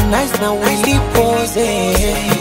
Harmonize na Willy Pose.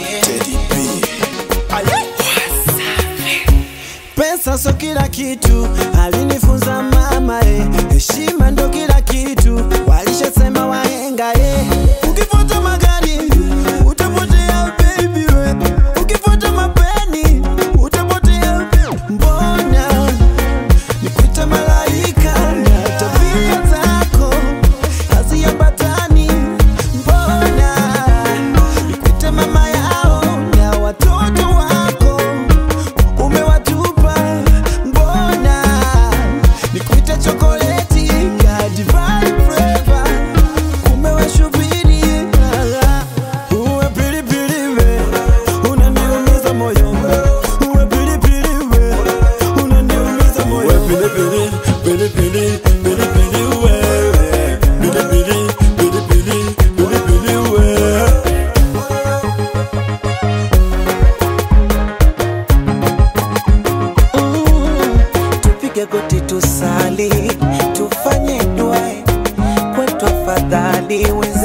Pesa so kila kitu, alinifunza mama eh. Heshima ndo kila kitu, walishasema wahenga eh. Ukifuata magari utapotea baby we, ukifuata mapeni utapotea. Mbona nikuite malaika na tabia zako haziambatani? Mbona nikuite mama yao na watoto wako umewatupa mbona nikuite chokoleti ya divine flavor umewashubiri uwe pilipili we unaniumiza moyo uwe pilipili we unaniumiza moyo uwe pilipili pilipili pilipili wewe pilipili pilipili pilipili wewe Tupige goti tusali, tufanye dua kwetu, afadhali